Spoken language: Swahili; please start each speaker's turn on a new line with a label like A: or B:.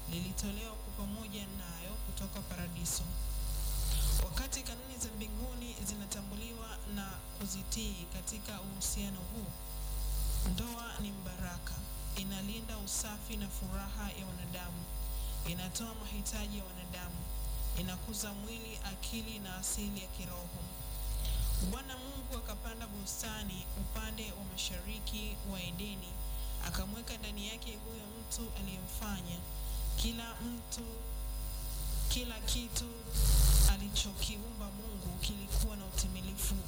A: lilitolewa kwa pamoja nayo kutoka paradiso. Wakati kanuni za mbinguni zinatambuliwa na kuzitii katika uhusiano huu, ndoa ni mbaraka, inalinda usafi na furaha ya wanadamu, inatoa mahitaji ya wanadamu, inakuza mwili, akili na asili ya kiroho. Bwana Mungu akapanda bustani upande wa mashariki wa Edeni, akamweka ndani yake huyo mtu aliyemfanya. Kila mtu, kila kitu alichokiumba Mungu kilikuwa na utimilifu